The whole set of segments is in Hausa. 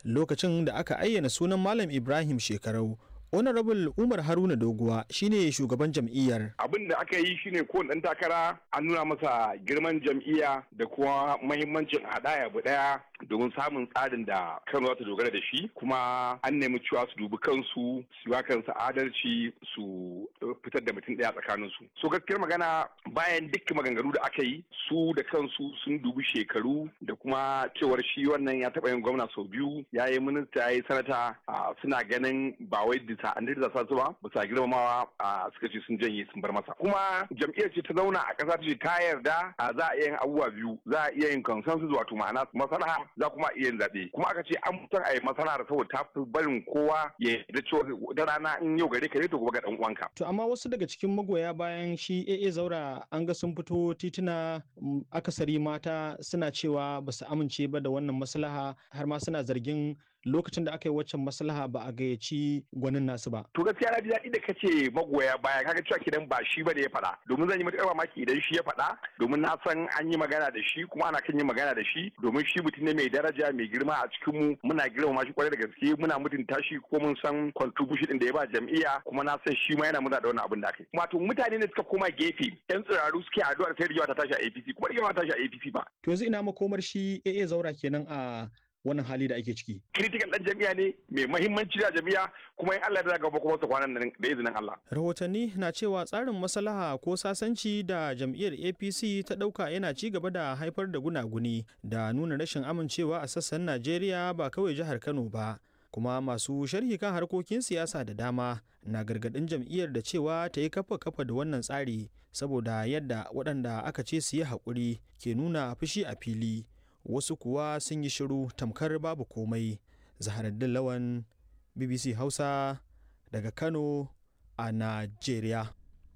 lokacin da aka ayyana sunan malam ibrahim shekarau honorable umar haruna doguwa shine shugaban jam'iyyar abin da aka yi shine ko dan takara an nuna masa girman jam'iyya da kuma mahimmancin hadaya bu daya domin samun tsarin da kano za ta dogara da shi kuma an nemi cewa su dubi kansu su yi kansu adalci su fitar da mutum daya tsakanin su so gaskiyar magana bayan duk maganganu da aka yi su da kansu sun dubi shekaru da kuma cewar shi wannan ya taɓa yin gwamna sau biyu ya yi minista ya yi sanata suna ganin ba wai bisa an da sa su ba bisa girmamawa suka ce sun janye sun bar masa kuma jam'iyyar ce ta zauna a ƙasa ta ce ta yarda za a iya yin abubuwa biyu za a iya yin consensus wato ma'ana maslaha za kuma iya yin zaɓe kuma aka ce an fitar a yi maslaha saboda ta fi barin kowa ya yarda cewa da rana in yau gare ka ne to gobe ga dan uwanka. To amma wasu daga cikin magoya bayan shi AA Zaura an ga sun fito tituna akasari mata suna cewa ba su amince ba da wannan maslaha har ma suna zargin lokacin da aka yi waccan maslaha ba a gayyaci gwanin nasu ba. To gaskiya na ji daɗi da kace magoya baya kaga cewa kidan ba shi ba da ya faɗa domin zan yi matuƙar mamaki idan shi ya faɗa domin na san an yi magana da shi kuma ana kan yin magana da shi domin shi mutum ne mai daraja mai girma a cikin mu muna girmama shi kwarai da gaske muna mutunta shi ko mun san contribution din da ya ba jam'iyya kuma na san shi ma yana muna da wannan abin da aka yi. Wato mutane ne suka koma gefe yan tsiraru suke addu'ar sai rigewa ta tashi a APC kuma rigewa ta tashi a APC ba. To yanzu ina makomar shi AA Zaura kenan a wannan hali da ake ciki. Critical ɗan jami'a ne mai mahimmanci da jami'a kuma in Allah ya gaba kuma su kwanan nan da izinin Allah. Rahotanni na cewa tsarin maslaha ko sasanci da jam'iyyar APC ta ɗauka yana ci gaba da haifar da gunaguni da nuna rashin amincewa a sassan Najeriya ba kawai jihar Kano ba. kuma masu sharhi kan harkokin siyasa da dama na gargadin jam'iyyar da cewa ta yi kafa kafa da wannan tsari saboda yadda waɗanda aka ce su yi haƙuri ke nuna fushi a fili wasu kuwa sun yi shiru tamkar babu komai zaharaddin lawan bbc hausa daga kano a najeriya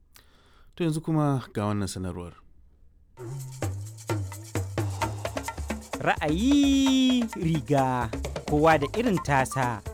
to yanzu kuma ga wannan sanarwar ra'ayi riga kowa da irin tasa